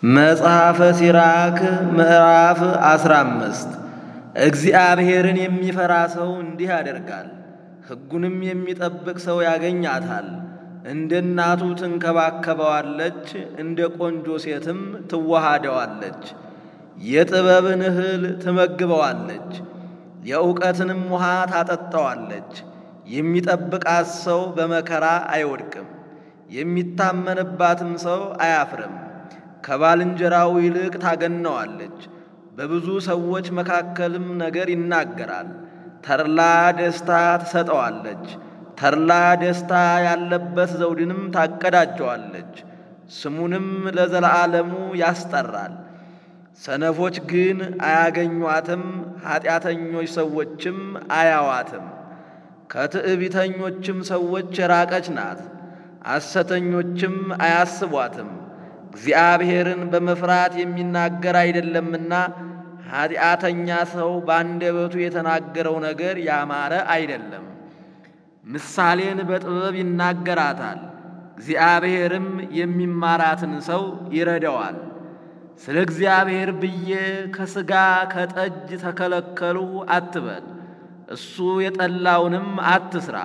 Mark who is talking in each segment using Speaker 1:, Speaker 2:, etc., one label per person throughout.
Speaker 1: መጽሐፈ ሲራክ ምዕራፍ አስራ አምስት እግዚአብሔርን የሚፈራ ሰው እንዲህ ያደርጋል፣ ሕጉንም የሚጠብቅ ሰው ያገኛታል። እንደ እናቱ ትንከባከበዋለች፣ እንደ ቆንጆ ሴትም ትዋሃደዋለች። የጥበብን እህል ትመግበዋለች፣ የእውቀትንም ውሃ ታጠጣዋለች። የሚጠብቃት ሰው በመከራ አይወድቅም፣ የሚታመንባትም ሰው አያፍርም። ከባልንጀራው ይልቅ ታገነዋለች፣ በብዙ ሰዎች መካከልም ነገር ይናገራል። ተድላ ደስታ ትሰጠዋለች፣ ተድላ ደስታ ያለበት ዘውድንም ታቀዳጀዋለች፣ ስሙንም ለዘላለሙ ያስጠራል። ሰነፎች ግን አያገኟትም፣ ኀጢአተኞች ሰዎችም አያዋትም። ከትዕቢተኞችም ሰዎች የራቀች ናት፣ ሐሰተኞችም አያስቧትም። እግዚአብሔርን በመፍራት የሚናገር አይደለምና ኀጢአተኛ ሰው በአንደበቱ የተናገረው ነገር ያማረ አይደለም። ምሳሌን በጥበብ ይናገራታል፣ እግዚአብሔርም የሚማራትን ሰው ይረዳዋል። ስለ እግዚአብሔር ብዬ ከሥጋ ከጠጅ ተከለከልሁ አትበል፣ እሱ የጠላውንም አትስራ።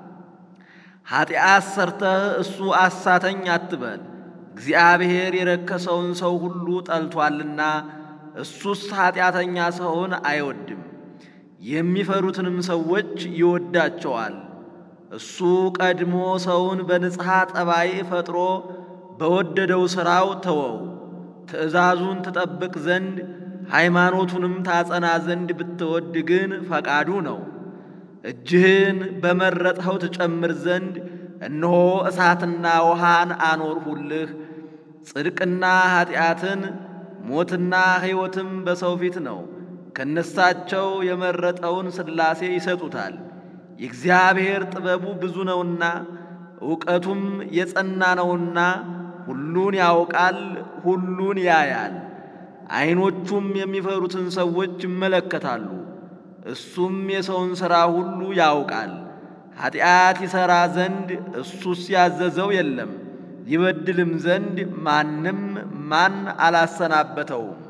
Speaker 1: ኀጢአት ሰርተህ እሱ አሳተኝ አትበል፣ እግዚአብሔር የረከሰውን ሰው ሁሉ ጠልቶአልና እሱስ ኀጢአተኛ ሰውን አይወድም። የሚፈሩትንም ሰዎች ይወዳቸዋል። እሱ ቀድሞ ሰውን በንጽሐ ጠባይ ፈጥሮ በወደደው ሥራው ተወው። ትእዛዙን ትጠብቅ ዘንድ ሃይማኖቱንም ታጸና ዘንድ ብትወድ ግን ፈቃዱ ነው። እጅህን በመረጥኸው ትጨምር ዘንድ እነሆ እሳትና ውሃን አኖርሁልህ። ጽድቅና ኀጢአትን ሞትና ሕይወትም በሰው ፊት ነው። ከነሳቸው የመረጠውን ሥላሴ ይሰጡታል። የእግዚአብሔር ጥበቡ ብዙ ነውና እውቀቱም የጸና ነውና ሁሉን ያውቃል፣ ሁሉን ያያል። ዐይኖቹም የሚፈሩትን ሰዎች ይመለከታሉ። እሱም የሰውን ሥራ ሁሉ ያውቃል። ኀጢአት ይሠራ ዘንድ እሱስ ያዘዘው የለም፣ ይበድልም ዘንድ ማንም ማን አላሰናበተውም።